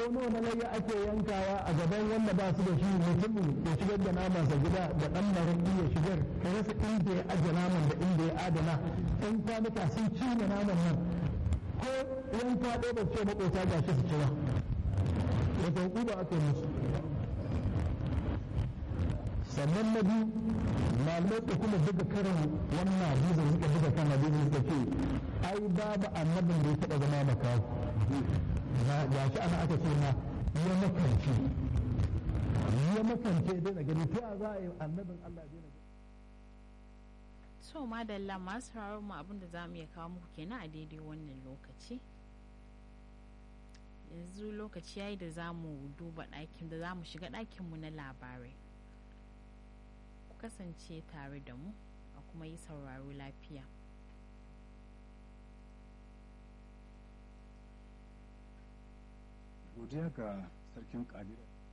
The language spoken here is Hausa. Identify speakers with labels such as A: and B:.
A: nawa na layya ake yankawa a gaban wanda ba su da shi mutumin ya shigar da namansa gida da ɗan maraƙi ya shigar ka rasa inda ya aje naman da inda ya adana ɗan kwanuka sun cinye naman nan ko yanka ɗaya ba ce maƙota ga shi su ci ba wata hukuma aka yi musu sannan na biyu malamai da kuma buga karin wannan hadisin suka buga kan hadisin suka ce ai babu annabin da ya taɓa zama makawo na ga shi ana aka ce na ya makance ya makance daina gani ta za a yi annabin Allah daina gani
B: so madalla masu sauraron mu abin da za mu iya kawo muku kenan a daidai wannan lokaci yanzu lokaci yayi da za mu duba ɗakin da za mu shiga ɗakinmu na labarai ku kasance tare da mu a kuma yi sauraro lafiya
C: godiya ga sarkin kadira